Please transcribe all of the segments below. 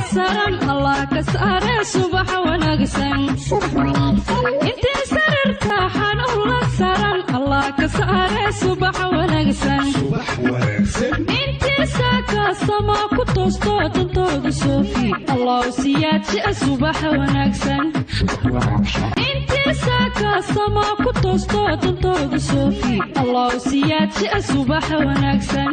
saran allah ka saare subax wanaagsan intii sarirta xanuun la saran allah ka saare subax wanaagsan intii saaka sama ku toosto dantooda soofi allah siyaadjia subax wanaagsan intii saaka sama ku toosto dantooda soofi allah siyaadjia subax wanaagsan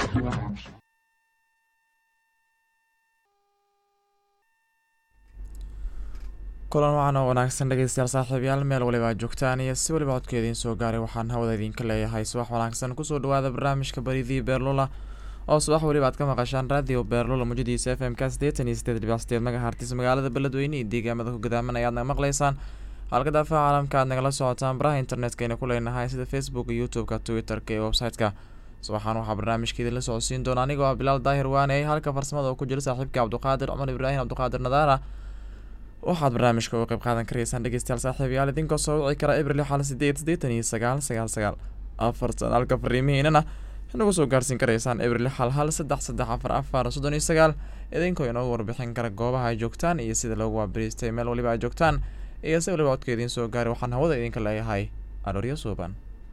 kulan wacan oo wanaagsan dhegeystayaal saaxiibayaal meel waliba aad joogtaan iyo si waliba codka idiin soo gaaray waxaan hawada idinka leeyahay subax wanaagsan kusoo dhawaada barnaamijka baridii beerlula oo subax waliba aad ka maqashaan raadiyo beerlula mujadiisa f m k sideetan iyo sideed dhibic sideed magahartis magaalada beledweyne iyo deegaamada ku gadaaman ayaad naga maqlaysaan halka daafaha caalamka aad nagala socotaan baraha internetka ayna ku leenahay sida facebook youtube-ka twitter-ka iyo website-ka subaxaan waxaa barnaamijka idinla socodsiin doona anigoo ah bilaal daahir waaney halka farsamada oo ku jira saaxiibka cabduqaadir cumar ibraahim cabduqaadir nadaara waxaad barnaamijka uga qayb qaadan karaysaan dhegeystayaal saaxiibayaal idinkoo soo wici kara abril xal sideed sideetan iyo sagaal sagaal sagaal afartan halka fariimihiinana inagu soo gaarsiin karaysaan abril xal hal saddex saddex afar afar soddon iyo sagaal idinkoo inoogu warbixin kara goobaha ay joogtaan iyo sida loogu waabariistay meel waliba ay joogtaan iyo si waliba codka idiin soo gaaray waxaan hawada idinka leeyahay arooryo suuban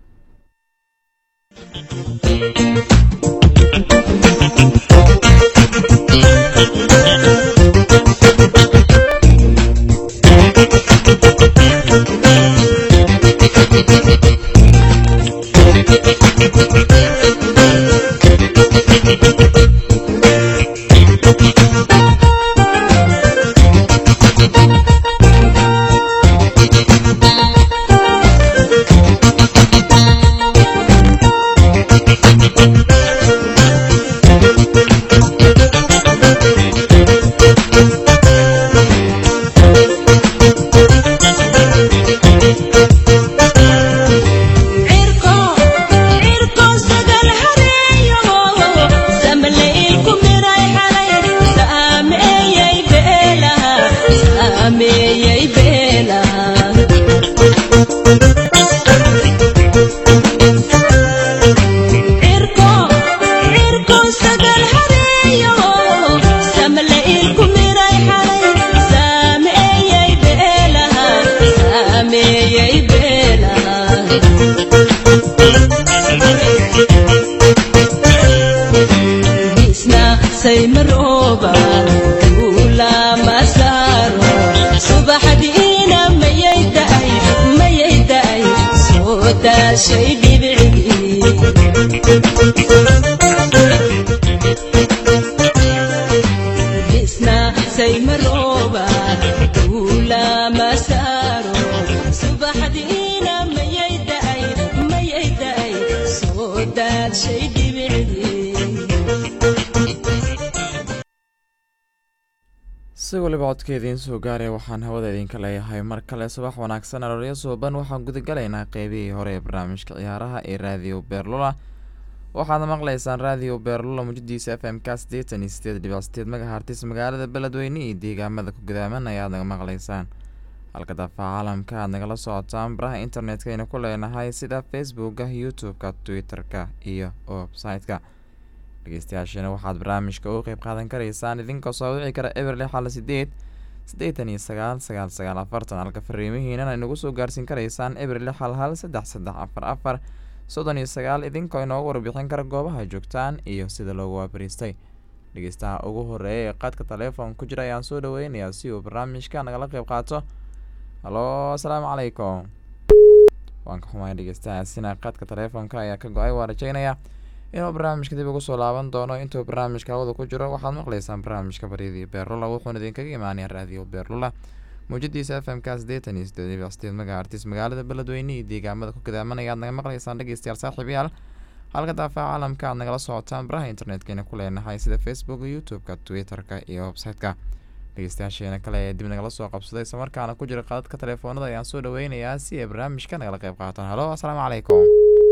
si waliba codka idiin soo gaaraya waxaan hawada idinka leeyahay mar kale subax wanaagsan arooryo suuban waxaan gudagalaynaa qeybihii hore ee barnaamijka ciyaaraha ee raadiyo beerlula waxaad maqlaysaan raadiyo beerlula mujadiisa f m k sideetan iyo sideed dhibic sideed magahartis magaalada beledweyne iyo deegaamada ku gadaaman ayaad naga maqlaysaan halka daafaha caalamka aad nagala socotaan baraha internetka aynu ku leenahay sida facebooka youtube-ka twitter-ka iyo website-ka dhegeystayaashiina waxaad barnaamijka uga qeyb qaadan karaysaan idinkoo soo wici kara eberli xal sideed siddeetan iyo sagaal sagaal sagaal afartan halka fariimihiinana inagu soo gaarsiin karaysaan eberli xal hal saddex saddex afar afar soddon iyo sagaal idinkoo inoogu warbixin kara goobaha joogtaan iyo sida loogu waabariistay dhegeystaha ugu horeeya ee qaadka taleefon ku jira ayaan soo dhaweynayaa si uu barnaamijka nagala qeyb qaato halo asalaamu calaykum waan ka xumay dhegeystahaasina qaadka taleefonka ayaa ka go-ay waa rajeynaya inuu barnaamijka dib ugu soo laaban doono intuu barnaamijka hawada ku jiro waxaad maqlaysaan barnaamijka baryadii beerlula wuxuuna idinkaga imaanaya raadiyo beerlula muujadiisa f m k sideetan iyo sideed dhibic sideed magaartis magaalada beledweyne iyo deegaamada ku gadaamanaya aad naga maqlaysaan dhegeystayaal saaxiibayaal halka daafaha caalamka aad nagala socotaan baraha internetkayna ku leenahay sida facebook youtube-ka twitter-ka iyo website-ka dhegeystayaasheena kale ee dib nagala soo qabsaday islamarkaana ku jira qadadka taleefoonada ayaan soo dhaweynayaa si ay barnaamijka nagala qeyb qaataan halo asalaamu calaykum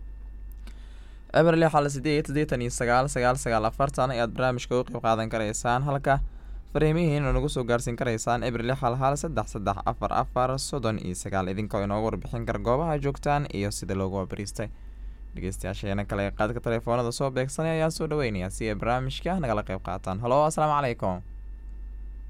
eberli xal sideed siddeetan iyo sagaal sagaal sagaal afartan ayaad barnaamijka uga qeyb qaadan karaysaan halka fariimihiina nagu soo gaarsiin karaysaan eberli xal hal saddex saddex afar afar soddon iyo sagaal idinkoo inoogu warbixin kara goobaha joogtaan iyo sida loogu wabariistay dhegeystayaasheena kale ee qaadka taleefoonada soo beegsanay ayaan soo dhaweynayaa si ay barnaamijka nagala qeyb qaataan halo asalaamu calaykum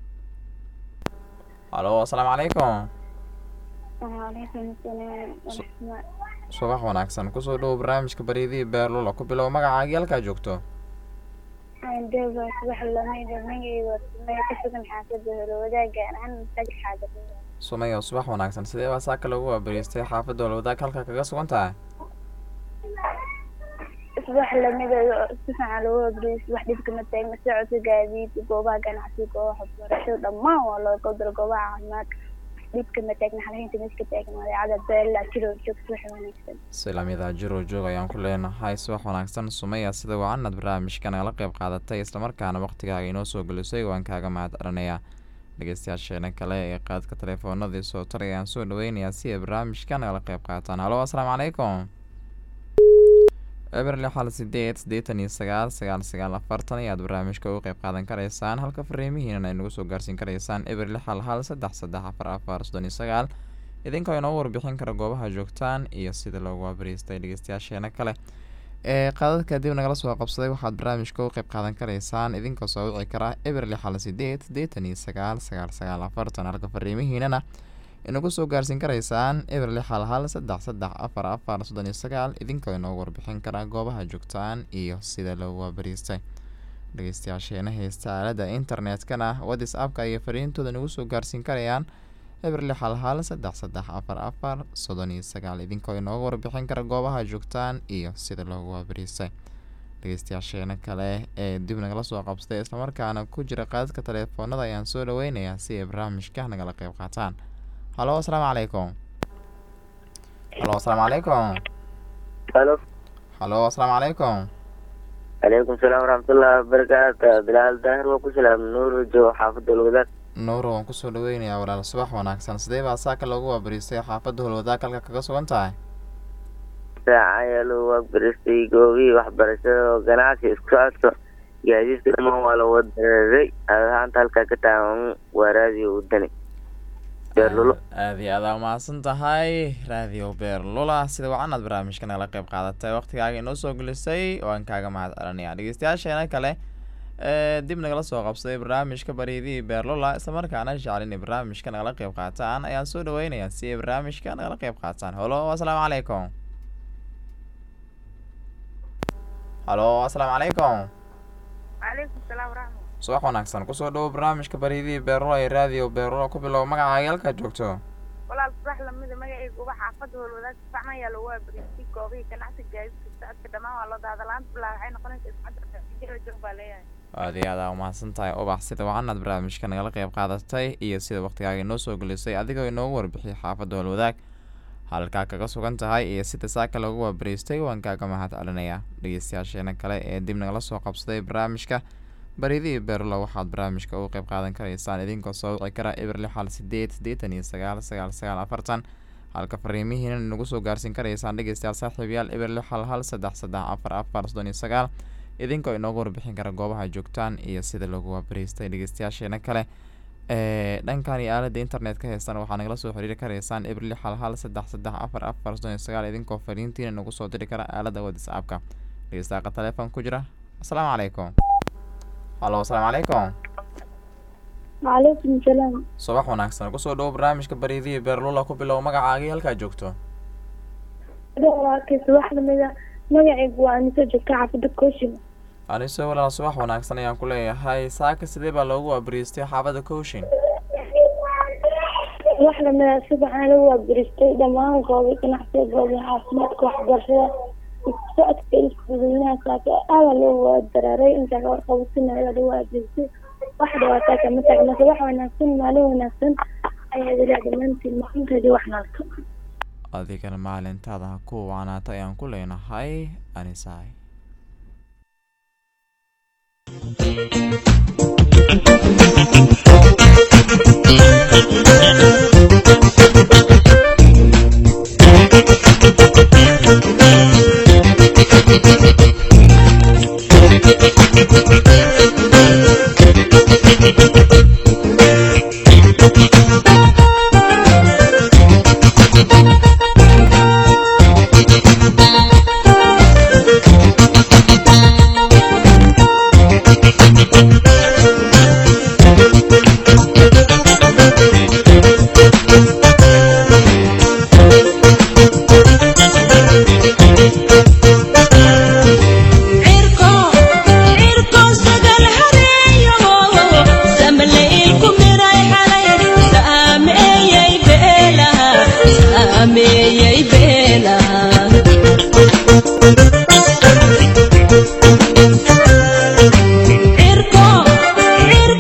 halo asalaamu calaykum وعليكم السلام ورحمة subax wanaagsan kusoo dhowo barnaamijka baryadii beerlula ku bilow magacaagii halkaa joogto عندما صباح اللميد المية والسمية كسبن حاسب الوداع أنا محتاج حاجة sumayo subax wanaagsan sidee baa saaka lagu waabariistay xaafadda walwadaag halkaa kaga sugan tahay صباح اللميد سفن على وبريس واحد كنا تاجنا ساعة قاعدين جوبها كان عسيك واحد ورشوا دما والله قدر جوبها عماك ديب كنا تاجنا حاليا تمسك تاجنا هذا عدد بيلا كيلو شوف صباح ونكسب si lamida jiro joog ayaan ku leenahay subax wanaagsan sumaya sida wacanad barnaamijka nagala qayb qaadatay islamarkaana waqtigaaga inoo soo gelisay waan kaaga mahad celinayaa dhegeystayaasheena kale ee qaadka telefoonadii soo taray ayaan soo dhaweynayaa si ay barnaamijka nagala qayb qaataan halo asalaamu calaykum eber lix hal sideed siddeetan iyo sagaal sagaal sagaal afartan ayaad barnaamijka uga qayb qaadan karaysaan halka fariimihiinan ay nagu soo gaarsiin karaysaan eber lix hal hal saddex saddex afar afar soddon iyo sagaal idinkoo inoo warbixin kara goobaha joogtaan iyo sida loogu waabariistay dhegeystayaasheena kale ee qaadadka dib nagala soo qabsaday waxaad barnaamijka u qayb qaadan karaysaan idinkoo soo wici kara eber lix hal sideed siddeetan iyo sagaal sagaal sagaal afartan halka fariimihiinana inagu soo gaarsiin karaysaan eber lix hal hal saddex saddex afar afar soddon iyo sagaal idinkoo inoo warbixin kara goobaha joogtaan iyo sida loogu waabariistay dhegeystayaasheena heysta aalada internetkana whatsappka iyo fariintooda nagu soo gaarsiin karayaan eber lix hal hal saddex saddex afar afar soddon iyo sagaal idinkoo inooga warbixin kara goobaha joogtaan iyo sida loogu waabariistay dhegeystayaasheena kale ee dib nagala soo qabsaday islamarkaana ku jira qaadadka telefoonada ayaan soo dhaweynayaa si ay barnaamijka nagala qayb qaataan halo asalaamu calaykum halo asalaamu calaykum halo halo asalaamu calaykum calaykum salaam waraxmatullahi wabarakaatu bilaal daahir waa ku salaam nuur joogo xaafadda olwadaag nuuro waan kusoo dhaweynayaa walaal subax wanaagsan sidee baa saaka loogu waabariistay xaafadda holwadaag halka kaga sugan tahay saaca ayaa loo waagbaristay goobihii waxbarashada oo ganacsi isku socodka gaadiidka dhamaan waa la wadareeray ahaanta halkaa ka taagan waa raadiyo wadani beerlulo aada iyo aada umahadsan tahay raadiyo beerlula sida wacanaad barnaamijka nagala qayb qaadatay waqtigaaga inoo soo gelisay waan kaaga mahad celinaya dhegeystayaasheena kale ee dib nagala soo qabsaday barnaamijka baryadii beerlula islamarkaana jecel inay barnaamijka nagala qayb qaataan ayaan soo dhaweynayaa si ay barnaamijka nagala qayb qaataan halo asalaamu calaykum halo asalaamu calaykum وعليكم السلام ورحمة subax wanaagsan kusoo dhawo barnaamijka baryadii beerlula ee raadiyo beerlula ku bilow magacaaga halkaad joogto walaal subax lamida magacayga uba xaafadda howlwadaag sifacna ayaa lagu waabariistay goobihii ganacsiga gaadiidka socodka dhammaan waa loo daadalaanta bilaa waxay noqonaysaa iscadda jira joog baa leeyahay aada iyo aada umahadsan tahay ubax sida wacanaad barnaamijka nagala qayb qaadatay iyo sida waqtigaaga inoo soo gelisay adigoo inoogu warbixiyay xaafadda holwadaag halkaa kaga sugan tahay iyo sida saaka loogu waabariistay waan kaaga mahad celinayaa dhegeystayaasheena kale ee dib nagala soo qabsaday barnaamijka baridii beerlo waxaad barnaamijka uga qayb qaadan karaysaan idinkoo soo wici kara eber lix hal sideed siddeetan iyo sagaal sagaal sagaal afartan halka fariimihiina nagu soo gaarsiin karaysaan dhegeystayaal saaxiibayaal eber lix hal hal saddex saddex afar afar soddon iyo sagaal idinkoo inoogu warbixin kara goobaha joogtaan iyo sida lagu waabariistay dhegeystayaasheena kale ee dhankan iyo aalada internet ka heystan waxaa nagala soo xiriiri karaysaan eber lix hal hal saddex saddex afar afar soddon iyo sagaal idinkoo fariintiina nagu soo diri kara aalada whatsappka dhegeystayaqa telefoon ku jira asalaamu calaykum halo asalaamu calaykum وعليكم السلام subax wanaagsan kusoo dhawo barnaamijka baryadii beerlula ku bilow magacaagii halkaa joogto walaalkay subax lamida magacaygu waa anisa joogta xaafadda koshima anise walaal subax wanaagsan ayaan ku leeyahay saaka sidee baa loogu waabariistay xaafadda kowshin wax lamida subaxna lagu waabariistay dhammaan goobi ganacsiga goobi caafimaadka waxbarashada isku socodka isdadweynaha saaka aada loo wadaraaray intaa ka warqabatina ayaa lagu waabariistay wax dhawaataa kama taagnase wax wanaagsan maalin wanaagsan ayaa ilaa dhammaantiin maalinteedii wax nalto adigana maalintaada ha ku waanaata ayaan ku leenahay anisaay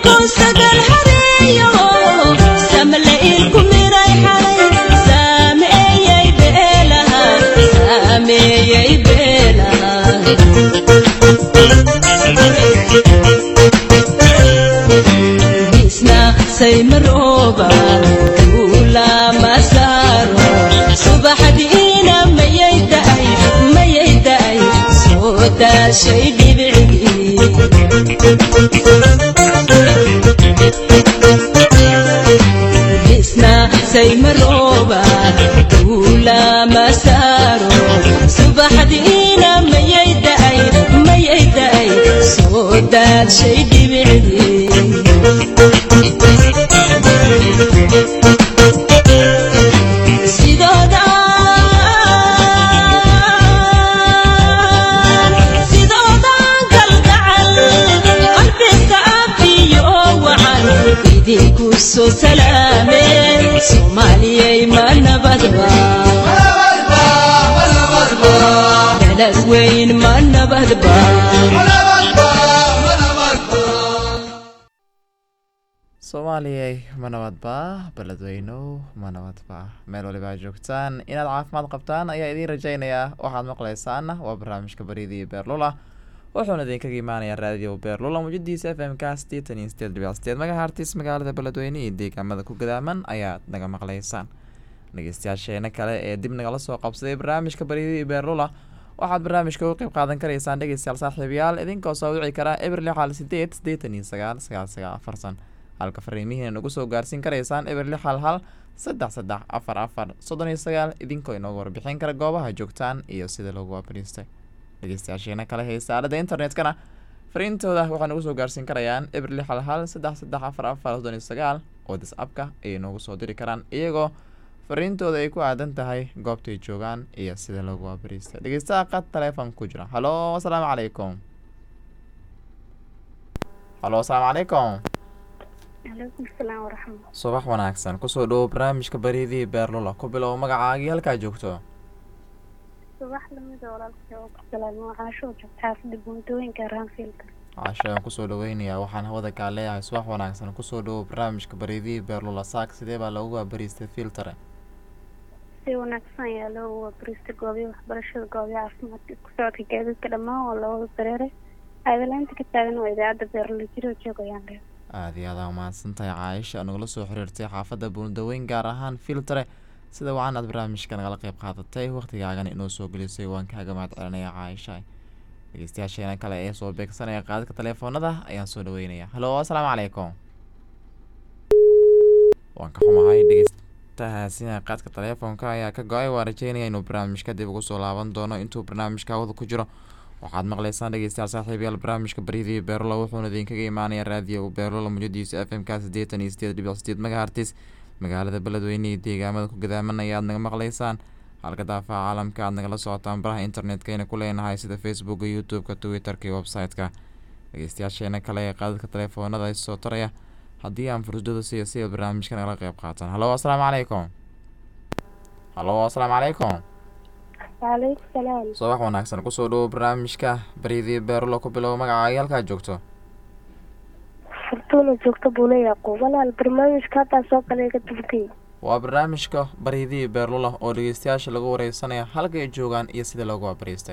saymarooba duula masaaro subaxdiina mayay da'ay mayay da'ay soo daashay dhibicii isna saymarooba duula masaaro subaxdiina mayay da'ay mayay da'ay soo daashay dhibicii sidoodan kalgacal qalbiga abiyo wacan idinku soo salaameen soomaaliyay ma nabadba dalad weyn ma nabadba soomaaliyay ma nabadba beledweynow ma nabadba meel waliba aad joogtaan inaad caafimaad qabtaan ayaa idiin rajaynayaa waxaad maqlaysaana waa barnaamijka baryadii beerlula wuxuuna idinkaga imaanayaa raadiyo beerlula mujadiisa f m ka sideetan iyo sideed dhibic sideed magahartis magaalada beledweyne iyo deegaamada ku gadaaman ayaad naga maqlaysaan dhegeystayaasheena kale ee dib nagala soo qabsaday barnaamijka baryadii beerlula waxaad barnaamijka uga qeyb qaadan karaysaan dhegeystayaal saaxiibayaal idinkoo soo wici karaa eber lixal sideed sideetan iyo sagaal sagaal sagaal afarsan halka fariimihiina nagu soo gaarsiin karaysaan eber lix hal hal saddex saddex afar afar soddon iyo sagaal idinkoo inoogu warbixin kara goobaha joogtaan iyo sida loogu waabariistay dhegeystayaasheena kale haysta aalada internetkana fariintooda waxaa nagu soo gaarsiin karayaan eber lix hal hal saddex saddex afar afar soddon iyo sagaal oo disabka ayay noogu soo diri karaan iyagoo fariintooda ay ku aadan tahay goobtay joogaan iyo sida loogu waabariistay dhegeystaha qad taleefon ku jira halo asalaamu calaykum halo asalaamu calaykum calaykum salaam waraxmat subax wanaagsan kusoo dhowo barnaamijka baryadii beerlula ku bilow magacaagii halkaa joogto subax lamida walaalka oo ku salaamo caashoo joogta xaafada buuntooyinka raanfiilka casho aan kusoo dhaweynayaa waxaan hawada kaa leeyahay subax wanaagsan kusoo dhowo barnaamijka baryadii beerlula saak sidee baa loogu waabariistay filtare si wanaagsan ayaa loo wabarista goobiya waxbarashada goobiya caafimaadka isku socodka gaadiidka dhammaan waa looga dareeray aadalaanta ka taagan waa idaacadda beerlula jiroo joogayaan dheer aada iyo aada umahadsan tahay caaisha nagala soo xiriirtay xaafadda buundaweyn gaar ahaan filtare sida wacan aad barnaamijka nagala qeyb qaadatay wakhtigaagan inoo soo gelisay waan kaaga mahad celinaya caaisha dhegeystayaasheena kale ee soo beegsanaya qaadadka taleefoonada ayaan soo dhaweynaya halo asalaamu calaykum waan ka xumahay dhegeystahaasina qaadka taleefoonka ayaa ka go-ay waa rajeynaya inuu barnaamijka dib ugu soo laaban doono intuu barnaamijka hawada ku jiro waxaad maqlaysaan dhegeystayaal saaxiibayaal barnaamijka baryadii beerlola wuxuuna idinkaga imaanaya raadiyo beerlola mujadiisa f m k siddeetan iyo sideed dhibic sideed magahartis magaalada beledweyne iyo deegaamada ku gadaaman ayaad naga maqlaysaan halka daafaha caalamka aad nagala socotaan baraha internetka ayna ku leenahay sida facebooka youtube-ka twitter-ka iyo website-ka dhegeystayaasheena kale ee qaadadka taleefoonada soo taraya haddii aan fursadooda siiyo si ay barnaamijka nagala qeyb qaataan halo asalaamu calaykum halo asalaamu calaykum waaleykum salaam subax wanaagsan kusoo dhowo barnaamijka baryadii beerlo ku bilow magacaagi halkaa joogto fortuuna joogta buule yaaqub walaal barnaamijka haddaa soo kale ka dubtay waa barnaamijka baryadii beerlula oo dhegeystayaasha lagu wareysanaya halka ay joogaan iyo sida loogu waabariistay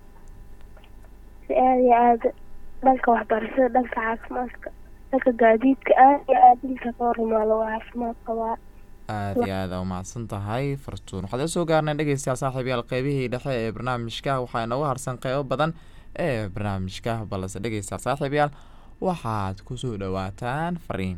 si aada iyo aada dhanka waxbarashada dhanka caafimaadka dhanka gaadiidka aada iyo aada inta ka horumaalo waa caafimaad qabaa aada iyo aada umahadsan tahay fartuun waxaad la soo gaarnay dhegeystayaal saaxiibayaal qeybihii dhexe ee barnaamijka waxaa inoogu harsan qeybo badan ee barnaamijka balse dhegeystayaal saaxiibayaal waxaad kusoo dhawaataan fariin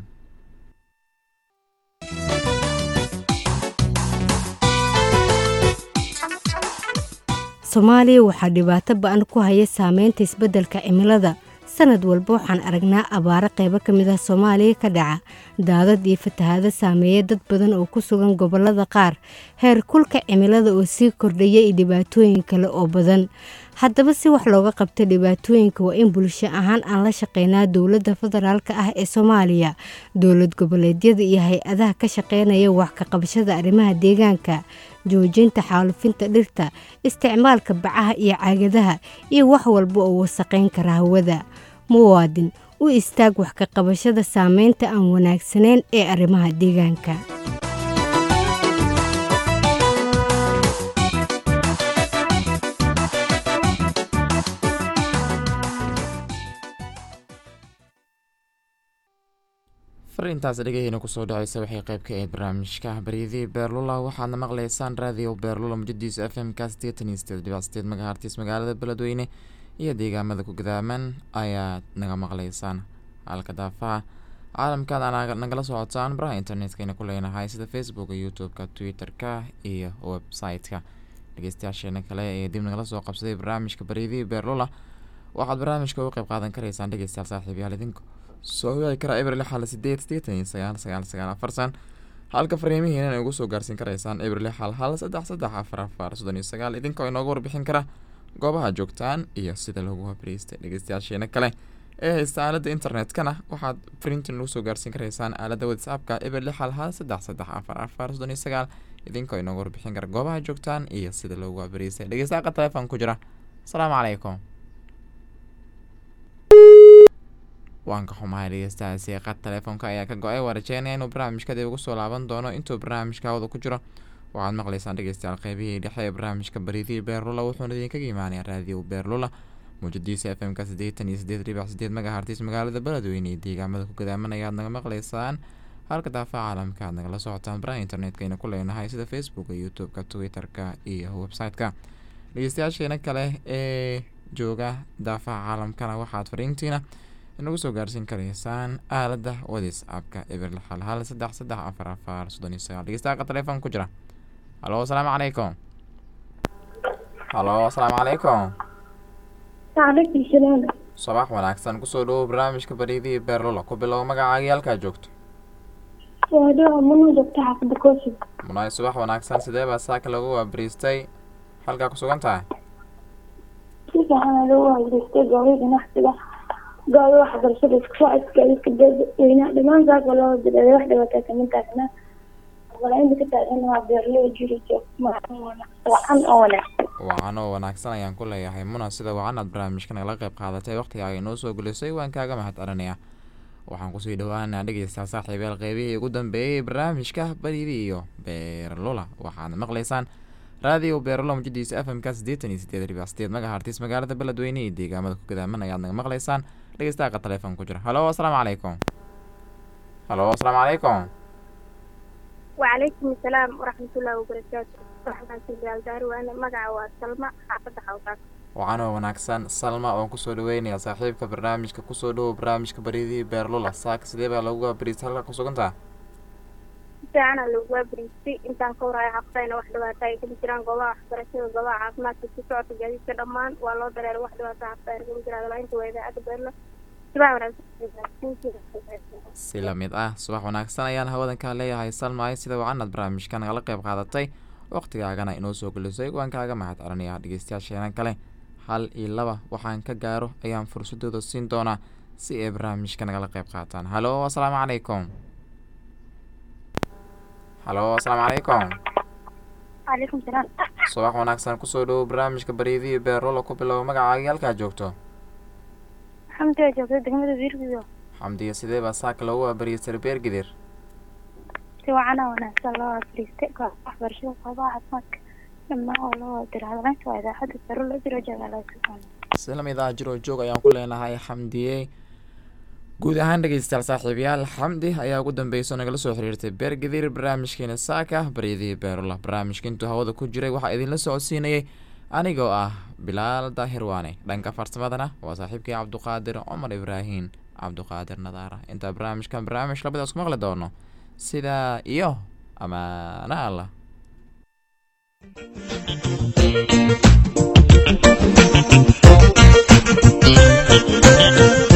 soomaaliya waxaa dhibaato ba-an ku haya saameynta isbeddelka cimilada sanad walba waxaan aragnaa abaaro qaybo ka mid ah soomaaliya ka dhaca daadad iyo fatahaado saameeya dad badan oo ku sugan gobollada qaar heer kulka cimilada oo sii kordhaya iyo dhibaatooyin kale oo badan haddaba si wax looga qabto dhibaatooyinka waa in bulsho ahaan aan la shaqeynaa dowladda federaalka ah ee soomaaliya dowlad goboleedyada iyo hay-adaha ka shaqeynaya wax ka qabashada arrimaha deegaanka joojinta xaalufinta dhirta isticmaalka bacaha iyo caagadaha iyo wax walba oo wasaqayn kara hawada muwaadin u istaag wax ka qabashada saameynta aan wanaagsanayn ee arrimaha deegaanka fariintaas dhegaheyna kusoo dhaceysa waxay qayb ka ahayd barnaamijka baryadii beerlula waxaadna maqlaysaan raadiyo beerlula mujadiisa f m ka sideetan iyo sideed dhibac sideed magahartiis magaalada beledweyne iyo deegaamada ku gadaaman ayaad naga maqlaysaan halka daafaha caalamkaad aa nagala socotaan baraha internetkayna ku leenahay sida facebooka youtube-ka twitter-ka iyo website-ka dhegeystayaasheena kale ee dib nagala soo qabsaday barnaamijka baryadii beerlula waxaad barnaamijka uga qayb qaadan karaysaan dhegeystayaal saaxiibyaal idinku soo wici kara eber lix hal sideed sideetan iyo sagaal sagaal sagaal afarsan halka fariimihiina ay ugu soo gaarsiin karaysaan eber lix hal hal saddex saddex afar afar soddon iyo sagaal idinkoo inooga warbixin kara goobaha joogtaan iyo sida lagu habriystay dhegeystayaasheena kale ee haysta aalada internetkana waxaad fariintan ugu soo gaarsiin karaysaan aalada whatsappka eber lix hal hal saddex saddex afar afar soddon iyo sagaal idinkoo inooga warbixin kara goobaha joogtaan iyo sida loogu habriystay dhegeystayaqa telefoon ku jira asalaamu calaykum waan ka xumahay dhegeystahaasi qad telefoonka ayaa ka go-ay waa rajeynaya inuu barnaamijka dib ugu soo laaban doono intuu barnaamijka hawada ku jiro waxaad maqlaysaan dhegeystayaal qeybihii dhexe ee barnaamijka baridii beerlula wuxuuna idinkaga imaanaya raadiyo beerlula muujadiisa f m ka siddeetan iyo sideed dhibic sideed magahartiis magaalada beledweyne iyo deegaamada ku gadaaman ayaad naga maqlaysaan halka daafaha caalamka aad nagala socotaan baraha internetkayna ku leenahay sida facebooka youtube-ka twitter-ka iyo website-ka dhegeystayaasheena kale ee jooga daafaha caalamkana waxaad fariintiina inagu soo gaarsiin karaysaan aalada whatsappka eber lix hal hal saddex saddex afar afar soddon iyo sagaal dhegeystayaqa telefoon ku jira halo asalaamu calaykum halo asalaamu calaykum waalaikum salaam sabax wanaagsan kusoo dhawow barnaamijka baryadii beerlula ku bilow magacaagii halkaa joogto waa dhawa mana joogta xaafada koosig munaay subax wanaagsan sidee baa saaka lagu waabariistay halkaa ku sugan tahay si fiican lagu waabariistay goobi ganacsiga goobi waxbarashada isku socodka iska dadweynaha dhammaan saaka loo diray wax dhibaataa kama taagna walainta ka taagan waa beerley jiri wacan oo wanaagsan wacan oo wanaagsan ayaan ku leeyahay muna sida wacan aad barnaamijka nagala qayb qaadatay waqtigaaga inoo soo gelisay waan kaaga mahad celinayaa waxaan kusii dhawaanaa dhegeystayaal saaxiibayaal qeybihii ugu dambeeyey barnaamijka baryadii iyo beerlula waxaad maqlaysaan raadiyo beerlula mujadiisa f m ka siddeetan iyo sideed dhibic sideed magahartiis magaalada beledweyne iyo deegaamada ku gadaaman ayaad naga maqlaysaan dhegeystayaqa telefoon ku jira halo asalaamu calaykum halo asalaamu calaykum وعليكم السلام ورحمة الله وبركاته رحمة الله دار وأنا مقع وسلمى حافظة حوطاك wacan oo wanaagsan salma oon kusoo dhaweynayaa saaxiibka barnaamijka kusoo dhawow barnaamijka baryadii beerlula saaka sidee baa lagu waabariistay halkaa ku sugantaa fiicana lagu waabariistay intaan ka warhayo xaqtayna wax dhibaata ay kama jiraan goobaha waxbarashada goobaha caafimaadka ku socodka gaadiidka dhammaan waa loo dareeray wax dhibaata xaqtayna kama jiraan laainta waa idaacadda beerla subax wanaagsan si lamid ah subax wanaagsan ayaan hawadankaa leeyahay salmaay sida wacan aad barnaamijka nagala qayb qaadatay waqtigaagana inoo soo gelisay waan kaaga mahad celinayaa dhegeystayaasheena kale hal iyo laba waxaan ka gaaro ayaan fursadooda siin doonaa si ay barnaamijka nagala qayb qaataan halo asalaamu calaykum halo asalaamu calaykum calaykum salaam subax wanaagsan kusoo dhawow barnaamijka baryadii beerlula ku bilow magacaagii halkaa joogto xamdi waa joogta degmada biirgido xamdiya sidee baa saaka loogu waabariistay beer gidir si wacana wanaagsan loo waabariistay goobaha waxbarashada goobaha caafimaadka dhammaan oo loo diray hadalaynta waa idaacadda beerla jiro jagaalaa si lamid ah jiroo joog ayaan ku leenahay xamdiye guud ahaan dhegeystayaal saaxiibayaal xamdi ayaa ugu dambeyso nagala soo xiriirtay beer gadiir barnaamijkeena saaka baryadii beerula barnaamijka intuu hawada ku jiray waxaa idinla socodsiinayay anigoo ah bilaal daahir waane dhanka farsamadana waa saaxiibkii cabduqaadir cumar ibraahin cabduqaadir nadaara intaa barnaamijkan barnaamij labadaas ku maqli doono sidaa iyo amaana allah Thank you.